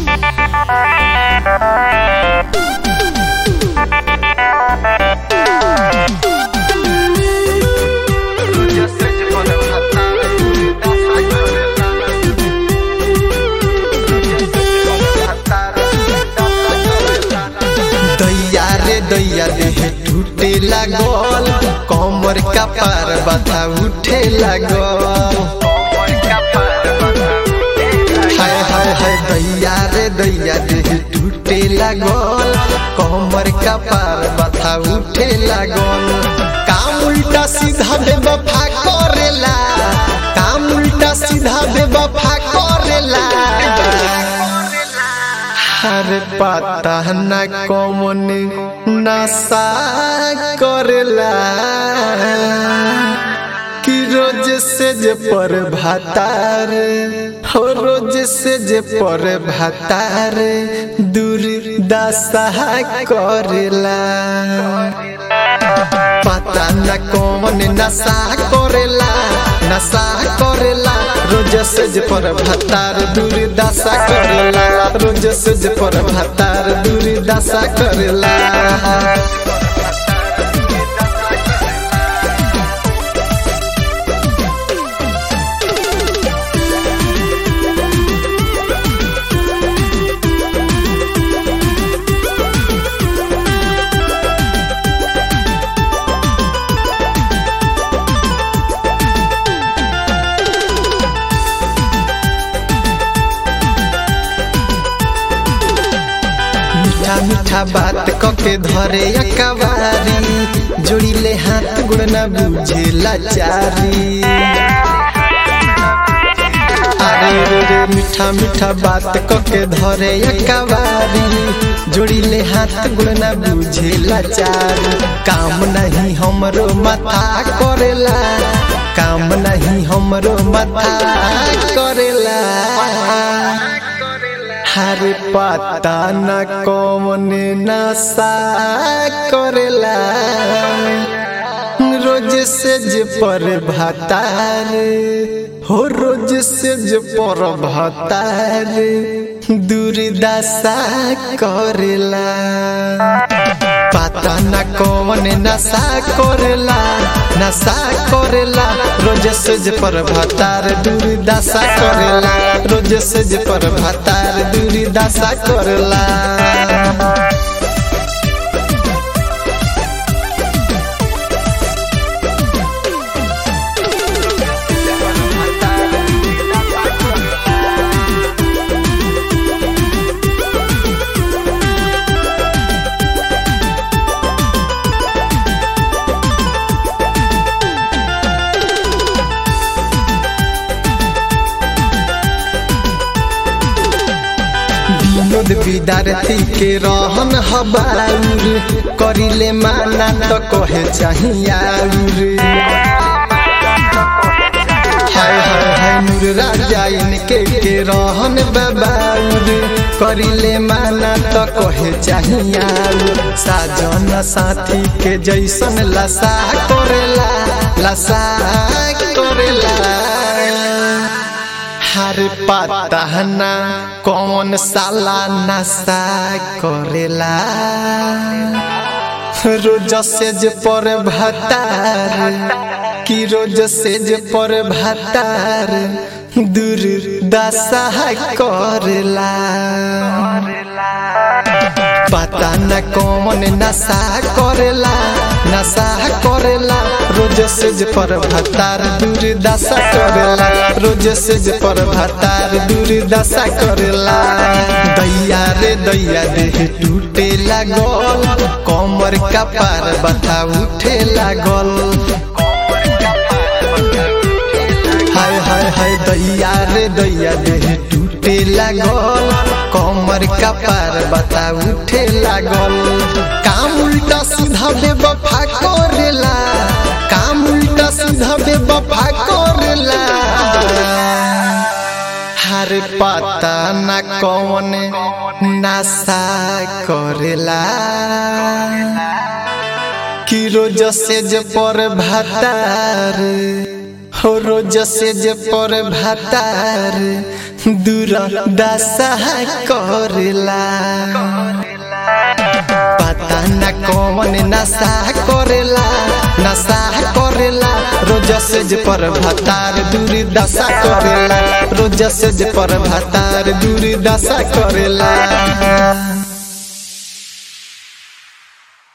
दैया रे दैया देह टूटे लागल कमर का पार बता उठे लागल हाय हाय हाय दैया रे दैया देह टूटे लागल कमर का पार बता उठे लागल काम उल्टा सीधा बेवफा करेला काम उल्टा सीधा बेवफा करेला हर पता न कौन नशा करेला कि रोज से जे पर भातार हो रोज से जे पर भातार दूर दशा करेला पता न कौन नशा करेला नशा करेला रोज से जे पर भातार दूर दशा करेला रोज से जे पर भातार दूर दशा करेला मीठा मीठा बात कके धरे अकबारी जोड़िले हाथ गुण न बुझे लाचारी अरे रे रे मीठा मीठा बात कके धरे अकबारी जोड़िले हाथ गुण न बुझे लाचारी काम नहीं हमरो माथा करेला काम नहीं हमरो माथा करेला हर पता न कौन नशा करेला रोज से जे पर भातार हो रोज से जे पर भातार दुर्दशा करेला पता न कौन नशा करेला नशा करेला रोज से जे पर भातार दुर्दशा करेला रोज से जे पर भातार दुर्दशा करेला विनोद विद्यार्थी के रहन हबाउर करिले माना तो कहे चाहियाउर हाय हाय हाय नूर राजा इनके के रहन बबाउर करिले माना तो कहे चाहियाउर साजन साथी के जैसन लसा करेला लसा करेला हर पता न कौन साला नशा करेला रोज से जे पर भतार कि रोज से जे पर भतार दूर दशा करेला पता न कौन नशा करेला नशा करेला रोज से जे पर भतार दूर दशा करेला रोज से जे पर भतार दूर दशा करेला दैया रे दैया देह टूटे लागल कमर का पार बता उठे लागल हाय हाय हाय दैया रे दैया देह टूटे लागल कमर का पार बता उठे लागल काम उल्टा सीधा बेवफा करेला काम उल्टा सीधा बेवफा करेला हर पता न कौन नशा करेला कि रोज से जे पर भातार हो रोज से जे पर भातार दूर दशा करेला पता न कौन नशा करेला नशा करेला रोज सेज पर भतार दूर दशा करेला रोज सेज पर भतार दूर दशा करेला